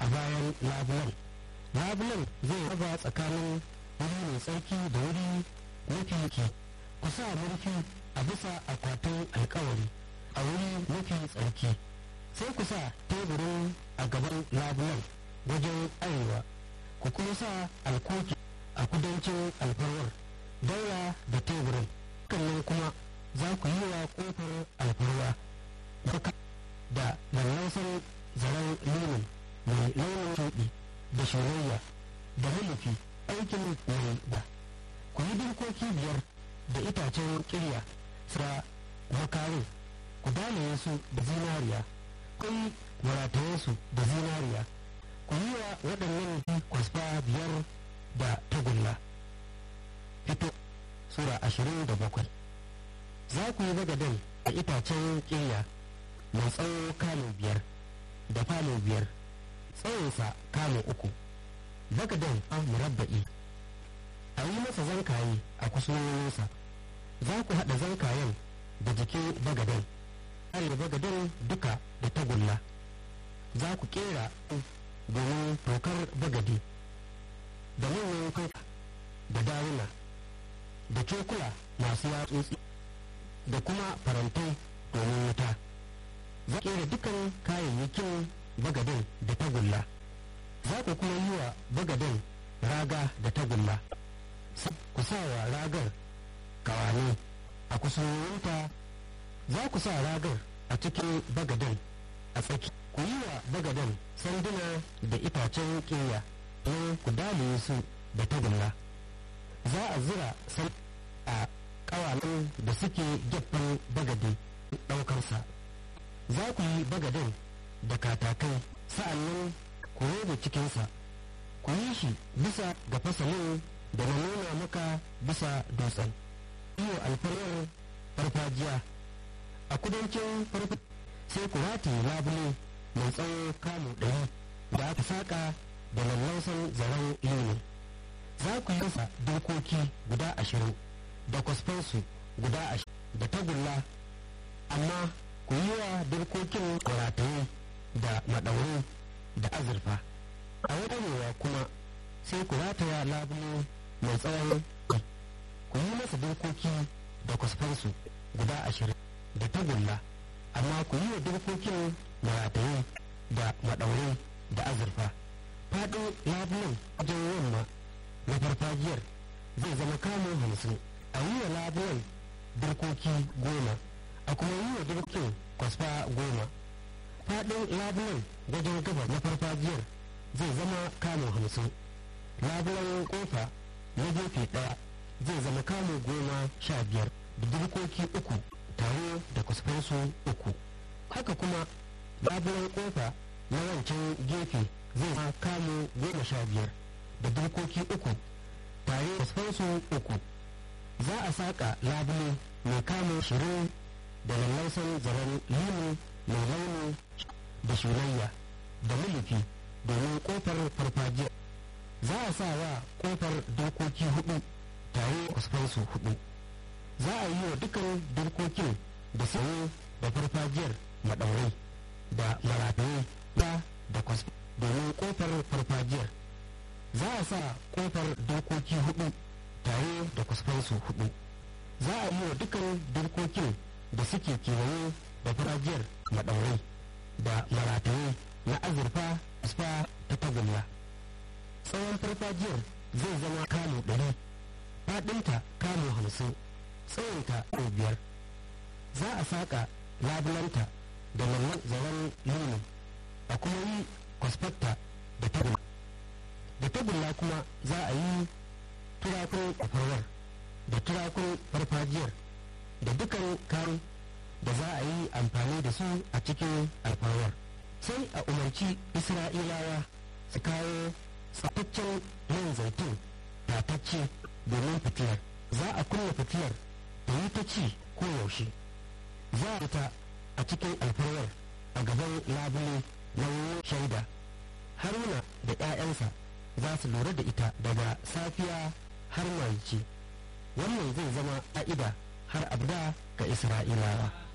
bayan labulan labulan zai raba tsakanin wuri mai tsarki da wuri mafi ki ku sa murfi a bisa akwatin alkawari a wuri mafi tsarki sai ku sa teburin a gaban labulan wajen arewa ku kuma sa alkoki a kudancin alfarwar daura da teburin kannan kuma za ku yi wa kofar alfarwa baka da lallausan zaren linin mai launin shuɗi da shirayya da mulufi aikin mai da ku yi dinkoki biyar da itacen kirya sa makarin ku dalaye su da zinariya kai marataye su da zinariya ku yi wa waɗannan kwasfa biyar da tagulla fito sura ashirin da bakwai za ku yi bagaden a itacen kirya mai tsawo kano biyar da falo biyar tsawonsa kano uku bagaden an murabba'i a yi masa zankaye a kusurwoyinsa za ku haɗa zankayen da jikin bagaden are bagaden duka da tagulla za ku kera domin tokar bagade da manyan kofa da dawuna da cokula masu yatsotsi da kuma farantai domin wuta za kera dukan kayayyakin bagaden da tagulla za ku kuma yi wa bagaden raga da tagulla ku sa wa ragar kawane a kusurwinta za ku sa ragar a cikin bagaden a tsaki ku yi wa bagaden sanduna da itacen ƙeya don ku dalaye su da tagulla za a zira san a ƙawanen da suke gefen bagade ɗaukarsa za ku yi bagaden da katakai sa'annan ku robe cikinsa ku yi shi bisa ga fasalin da na nuna maka bisa dutsen iyo alfarwar farfajiya a kudancin farfajiya sai ku rataye labule mai tsawo kamu ɗari da aka saƙa da lallausan zaren lini za ku yi masa dokoki guda ashirin da kwasfansu guda ashirin da tagulla amma ku yi wa dokokin rataye da maɗauri da azurfa a wadannewa kuma sai ku rataya labule mai tsawon ku yi masa dokoki da kwasfansu guda ashirin da tagulla amma ku yi wa dokokin marataye da maɗaure da azurfa faɗin labulen wajen yamma na farfajiyar zai zama kamun hamsin a yi wa labulen dirkoki goma a kuma yi wa dirkin kwasfa goma faɗin labulen wajen gaba na farfajiyar zai zama kamun hamsin labulen kofa na gefe ɗaya zai zama kamun goma sha biyar da dirkoki uku tare da kwasfansu uku haka kuma labulen kofa na wancan gefe zai ma kamo goma sha biyar da dokoki uku tare da kwasfansu uku za a saƙa labule mai kamo shirin da lallausan zaren limu mai launi da shulayya da mulufi domin kofar farfajiya za a sa wa kofar dokoki hudu tare da kwasfansu hudu za a yi wa dukan dokokin da sayo da farfajiyar maɗaurai da marataye da da kwas domin kofar farfajiyar za a sa kofar dokoki hudu tare da kwasfansu hudu za a yi wa dukkan dokokin da suke kewaye da farfajiyar maɗaurai da marataye na azurfa asfa ta tagulla tsawon farfajiyar zai zama kamu ɗari faɗinta kamu hamsin tsawonta biyar za a saƙa labulanta da lallan zaren lulu a kuma yi kwasfatta da tagulla da tagulla kuma za a yi turakun kwafarwar da turakun farfajiyar da dukan kan da za a yi amfani da su a cikin alfarwar sai a umarci isra'ilawa su kawo tsaftaccen man zaitun tatacce domin fitilar za a kunna fitilar ta yi ta ci ko yaushe za a ta a cikin alfarwar a gaban labule na shaida haruna da 'ya'yansa za su lura da ita daga safiya har marici wannan zai zama ƙa'ida har abda ga isra'ilawa